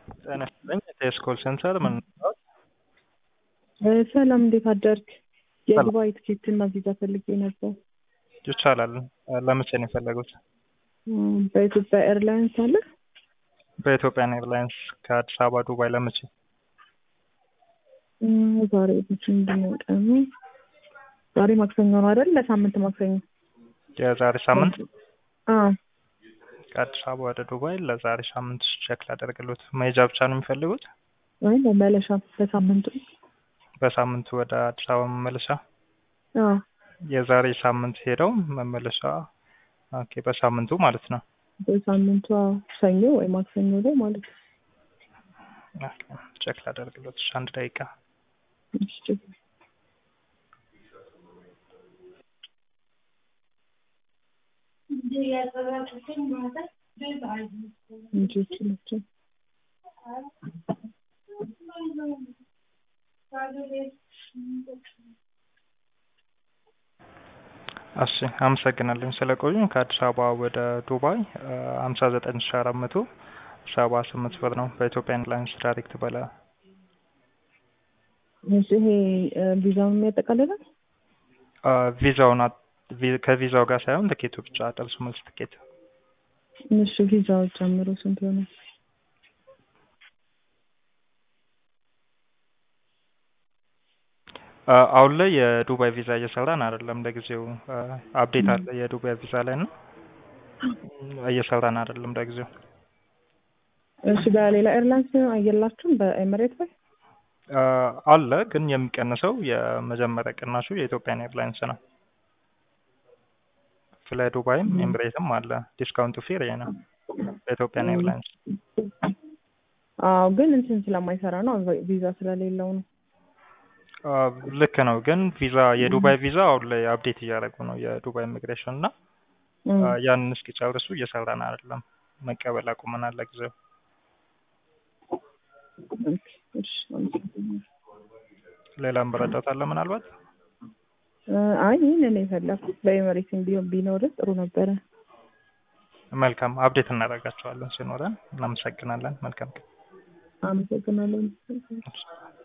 ጤና ይስጥልኝ የቴስ ኮል ሴንተር ምን ሰላም እንዴት አደርክ? የዱባይ ትኬት እና ቪዛ ፈልጌ ነበር። ይቻላል። ለመቼ ነው የፈለጉት? በኢትዮጵያ ኤርላይንስ አለ? በኢትዮጵያን ኤርላይንስ ከአዲስ አበባ ዱባይ ለመቼ? ዛሬ መቼ ምንድነው ቀኑ? ዛሬ ማክሰኞ ነው አይደል? ለሳምንት ማክሰኞ። የዛሬ ሳምንት አዎ ከአዲስ አበባ ወደ ዱባይ ለዛሬ ሳምንት ቼክ ላደርግሎት። መሄጃ ብቻ ነው የሚፈልጉት? ወይ መመለሻ በሳምንቱ? በሳምንቱ ወደ አዲስ አበባ መመለሻ? አዎ የዛሬ ሳምንት ሄደው መመለሻ። ኦኬ በሳምንቱ ማለት ነው። በሳምንቱ አዎ፣ ሰኞ ወይ ማክሰኞ ላይ ማለት ነው። ኦኬ ቼክ ላደርግሎት። እሺ አንድ ደቂቃ እሺ ልጆች ናቸው። እሺ አመሰግናለሁ ስለቆዩ። ከአዲስ አበባ ወደ ዱባይ ሀምሳ ዘጠኝ ሺ አራት መቶ ሰባ ስምንት ብር ነው በኢትዮጵያ ኤርላይንስ ዳይሬክት በላ እሺ ይሄ ቪዛውን የሚያጠቃልላል? ቪዛውን ከቪዛው ጋር ሳይሆን ትኬቱ ብቻ ደርሶ መልስ ትኬት። እሺ ቪዛው ጨምሮ ስንት ሆነ? አሁን ላይ የዱባይ ቪዛ እየሰራን አይደለም። ለጊዜው አፕዴት አለ የዱባይ ቪዛ ላይ ነው እየሰራን አይደለም ለጊዜው። እሺ በሌላ ኤርላይንስ አየላችሁም? በኤምሬት ላይ አለ ግን የሚቀንሰው የመጀመሪያ ቅናሹ የኢትዮጵያን ኤርላይንስ ነው። ፍላይ ዱባይም ኤምሬትም አለ። ዲስካውንቱ ፌር ይሄ ነው በኢትዮጵያን ኤርላይንስ። አዎ ግን እንትን ስለማይሰራ ነው ቪዛ ስለሌለው ነው። ልክ ነው። ግን ቪዛ የዱባይ ቪዛ አሁን ላይ አፕዴት እያደረጉ ነው የዱባይ ኢሚግሬሽን እና ያንን እስኪጨርሱ እየሰራን አይደለም። መቀበል አቁመናል ለጊዜው። ሌላም በረዳት አለ ምናልባት? አይ ይህንን የፈለኩት በኤምሬትም ቢሆን ቢኖር ጥሩ ነበረ። መልካም አፕዴት እናደርጋቸዋለን ሲኖረን። እናመሰግናለን። መልካም አመሰግናለሁ።